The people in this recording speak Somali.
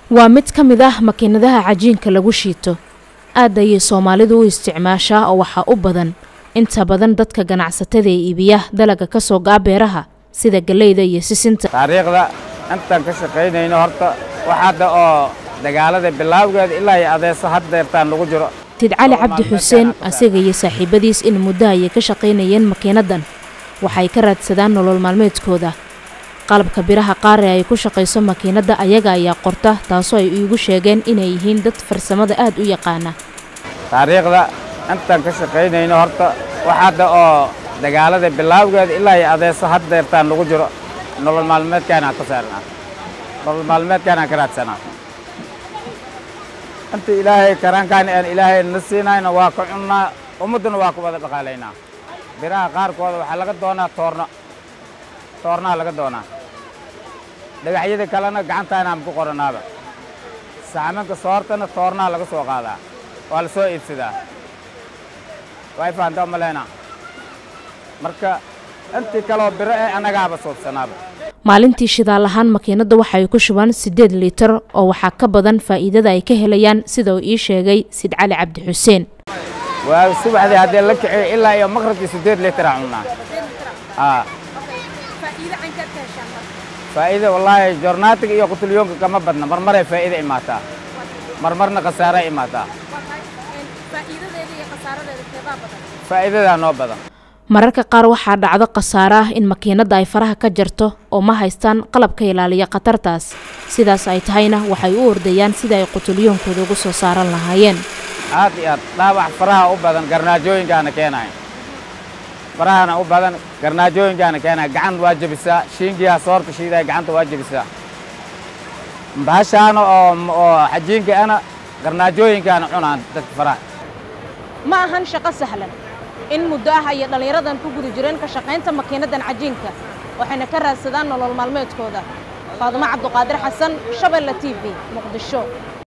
waa mid ka mid ah makiinadaha cajiinka lagu shiito aad ayay soomaalidu u isticmaashaa oo waxaa u badan inta badan dadka ganacsatada ee iibiya dalaga ka soo gaa beeraha sida galleyda iyo sisinta taariikhda intaan ka shaqaynayno horta wax hadda oo dagaalada bilaawgeeda ilaa iyo adeeso haddeertaan lagu jiro tid cali cabdi xuseen asaga iyo saaxiibadiis in muddo ayay ka shaqaynayeen makiinadan waxay ka raadsadaan nolol maalmeedkooda qalabka biraha qaar ee ay ku shaqayso makiinadda ayaga ayaa qorta taasoo ay iigu sheegeen inay yihiin dad farsamada aad u yaqaana taariikhda intaan ka shaqaynayno horta wax hadda oo dagaalada bilaawgeeda ilaa iyo adeeso haddeertaan lagu jiro nolol maalmeedkaanaan ka saarnaa nolol maalmeedkaanaan ka raadsanaa inta ilaahay karaankaan aan ilaahay na siinayna waa ka cunnaa ummadduna waa ku wada dhaqaalaynaa biraha qaarkooda waxaa laga doonaa toorno toornaha laga doonaa dhagaxyada kalena gacantaanaan ku qoranaaba saxamanka soortana toornaha laga soo qaadaa waa la soo iibsadaa way fahantaa maleyna marka intii kaloo biro ee annagaaba suubsanaaba maalintii shidaal ahaan makiinadda waxa ay ku shubaan siddeed liitar oo waxaa ka badan faa'iidada ay ka helayaan sida uu ii sheegay sid cali cabdi xuseen waa subaxdii haddii la kiciyo ilaa iyo maqribkii siddeed liitara cunnaa aa faa'iida wallaahi jornaatiga iyo qutulyoonka kama badna marmaray faa'iida imaataa marmarna khasaara imaataa faa'iidadaa noo badan mararka qaar waxaa dhacdo khasaare ah in makiinadda ay faraha ka jarto oo ma haystaan qalabka ilaaliya khatartaas sidaas ay tahayna waxay u ordayaan sida ay qutulyoonkooda ugu soo saaran lahaayeen aad iyo aad dhaawac faraha u badan garnaajooyinkaana keenaya farahana u badan garnaajooyinkaana keenaya gacan waa jebisaa shiingiyaa soorta shiidaya gacanta waa jebisaa bahashaana oo oo xajiinka ana garnaajooyinkaana cunaan dadka faraha ma ahan shaqo sahlan in muddo ah ayay dhallinyaradan ku guda jireen ka shaqaynta makiinadan cajiinka waxayna ka raadsadaan nolol maalmeedkooda faadimo cabduqaadir xasan shabeelle t v muqdisho